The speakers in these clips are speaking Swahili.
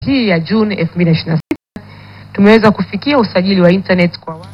hii ya Juni 2026 tumeweza kufikia usajili wa internet kwa watu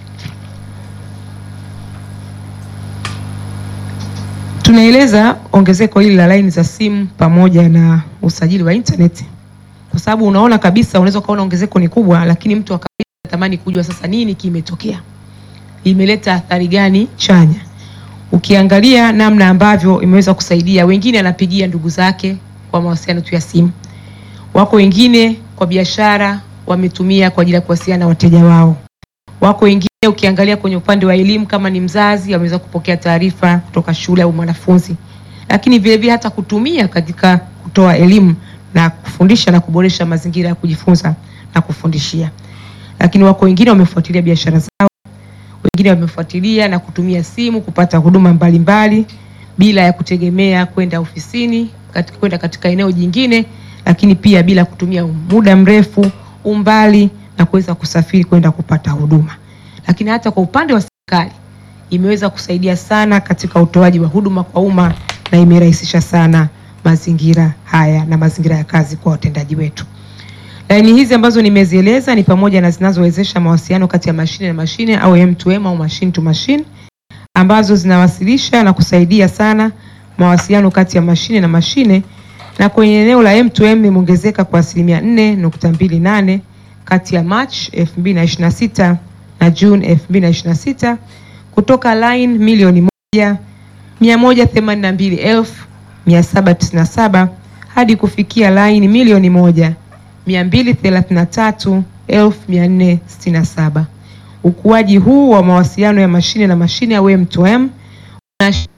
Tunaeleza ongezeko hili la laini za simu pamoja na usajili wa internet, kwa sababu unaona kabisa, unaweza ukaona ongezeko ni kubwa, lakini mtu wa kawaida anatamani kujua sasa nini kimetokea, imeleta athari gani chanya. Ukiangalia namna ambavyo imeweza kusaidia, wengine anapigia ndugu zake kwa mawasiliano tu ya simu, wako wengine kwa biashara wametumia kwa ajili ya kuwasiliana na wateja wao wako wengine ukiangalia kwenye upande wa elimu, kama ni mzazi ameweza kupokea taarifa kutoka shule au mwanafunzi, lakini vile vile hata kutumia katika kutoa elimu na kufundisha na kuboresha mazingira ya kujifunza na kufundishia. Lakini wako wengine wamefuatilia biashara zao, wengine wamefuatilia na kutumia simu kupata huduma mbalimbali bila ya kutegemea kwenda ofisini, katika kwenda katika eneo jingine, lakini pia bila kutumia muda mrefu, umbali na kuweza kusafiri kwenda kupata huduma. Lakini hata kwa upande wa serikali imeweza kusaidia sana katika utoaji wa huduma kwa umma na imerahisisha sana mazingira haya na mazingira ya kazi kwa watendaji wetu. Laini hizi ambazo nimezieleza ni pamoja na zinazowezesha mawasiliano kati ya mashine na mashine au M2M au machine to machine ambazo zinawasilisha na kusaidia sana mawasiliano kati ya mashine na mashine, na kwenye eneo la M2M imeongezeka kwa asilimia 4.28 kati ya March 2026 na June 2026 kutoka line milioni moja 182,797 hadi kufikia line milioni moja 233,467. Ukuaji huu wa mawasiliano ya mashine na mashine au M2M unash-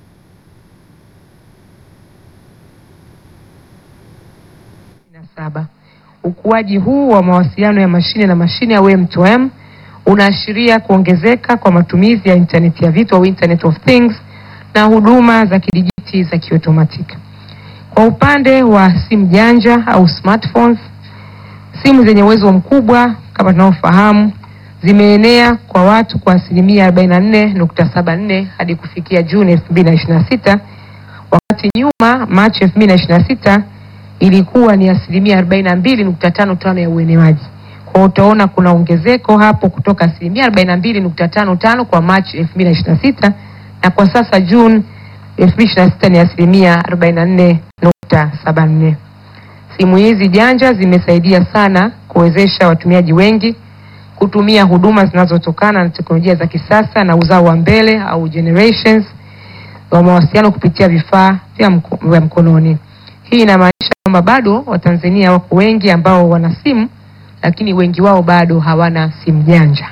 na saba. Ukuaji huu wa mawasiliano ya mashine na mashine au M2M unaashiria kuongezeka kwa matumizi ya intaneti ya vitu au Internet of Things na huduma za kidijiti za kiotomatiki. Kwa upande wa simu janja au smartphones, simu zenye uwezo mkubwa kama tunavyofahamu zimeenea kwa watu kwa asilimia 44.74 hadi kufikia Juni 2026 wakati nyuma Machi 2026 ilikuwa ni asilimia 42.55 ya uenewaji. Kwa hiyo utaona kuna ongezeko hapo kutoka asilimia 42.55 kwa Machi 2026 na kwa sasa Juni 2026 ni asilimia 44.74. Simu hizi janja zimesaidia sana kuwezesha watumiaji wengi kutumia huduma zinazotokana na teknolojia za kisasa na uzao wa mbele au generations wa mawasiliano kupitia vifaa vya mko, vya mkononi. Hii inamaanisha kwamba bado Watanzania wako wengi ambao wana simu lakini wengi wao bado hawana simu janja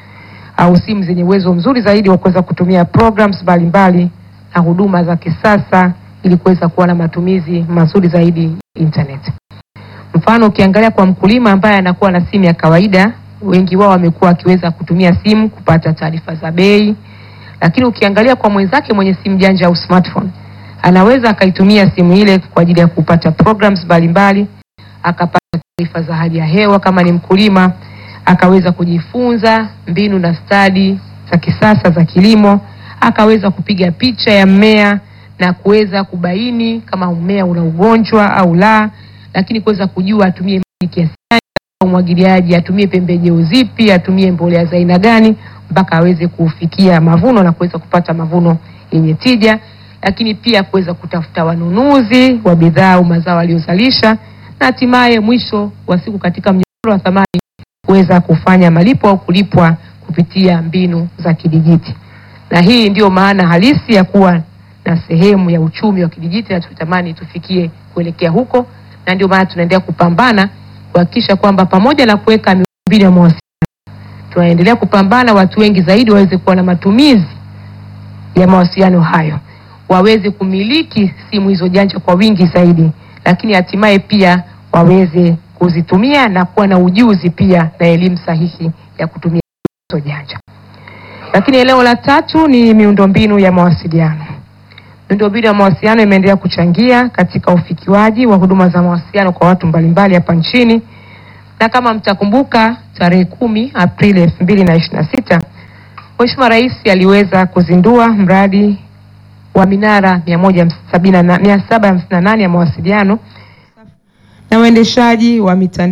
au simu zenye uwezo mzuri zaidi wa kuweza kutumia programs mbalimbali na huduma za kisasa ili kuweza kuwa na matumizi mazuri zaidi ya internet. Mfano, ukiangalia kwa mkulima ambaye anakuwa na simu ya kawaida, wengi wao wamekuwa akiweza kutumia simu kupata taarifa za bei, lakini ukiangalia kwa mwenzake mwenye simu janja au smartphone, anaweza akaitumia simu ile kwa ajili ya kupata programs mbalimbali, akapata taarifa za hali ya hewa kama ni mkulima, akaweza kujifunza mbinu na stadi za kisasa za kilimo, akaweza kupiga picha ya mmea na kuweza kubaini kama mmea una ugonjwa au la, lakini kuweza kujua atumie maji kiasi gani, umwagiliaji atumie pembejeo zipi, atumie mbolea za aina gani, mpaka aweze kufikia mavuno na kuweza kupata mavuno yenye tija, lakini pia kuweza kutafuta wanunuzi wa bidhaa au mazao aliyozalisha, na hatimaye mwisho wa siku katika mnyororo wa thamani kuweza kufanya malipo au kulipwa kupitia mbinu za kidijiti. Na hii ndiyo maana halisi ya kuwa na sehemu ya uchumi wa kidijiti, na tunatamani tufikie kuelekea huko, na ndio maana tunaendelea kupambana kuhakikisha kwamba pamoja na kuweka miundombinu ya mawasiliano, tunaendelea kupambana watu wengi zaidi waweze kuwa na matumizi ya mawasiliano hayo, waweze kumiliki simu hizo janja kwa wingi zaidi, lakini hatimaye pia waweze kuzitumia na kuwa na ujuzi pia na elimu sahihi ya kutumia hizo janja. Lakini eneo la tatu ni miundombinu ya mawasiliano. Miundombinu ya mawasiliano imeendelea kuchangia katika ufikiwaji wa huduma za mawasiliano kwa watu mbalimbali hapa nchini, na kama mtakumbuka, tarehe kumi Aprili elfu mbili na ishirini na sita Mheshimiwa Rais aliweza kuzindua mradi wa minara mia moja sabini na nane ya mawasiliano na waendeshaji wa mitandao